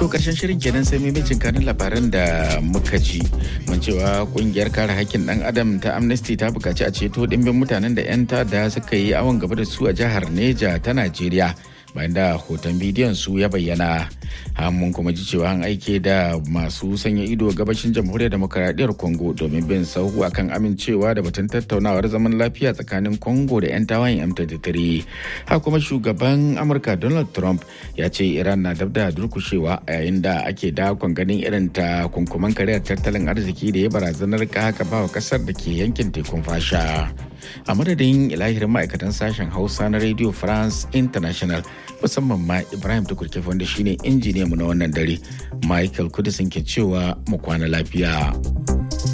To karshen shirin kenan sai maimacin kanin labaran da muka ji. Mun cewa kungiyar kare hakkin dan adam ta Amnesty ta bukaci a ceto dimbin mutanen da 'yan da suka yi awon gaba da su a jihar Neja ta Najeriya. bayan da hoton bidiyon su ya bayyana mun kuma ji cewa an aike da masu sanya ido gabashin jamhuriyar demokaradiyyar congo domin bin sahu akan amincewa da batun tattaunawar zaman lafiya tsakanin congo da 'yan tawayen m23 ha kuma shugaban amurka donald trump ya ce iran na dab da durkushewa a yayin da ake dakon ganin irin ta kunkuman kariyar tattalin arziki da ya barazanar haka bawa kasar da ke yankin tekun fasha a madadin ilahirin ma'aikatan sashen hausa na radio france international musamman ma ibrahim tukurkefe wanda shine injiniya mu na wannan dare michael kudisin ke cewa mu kwana lafiya.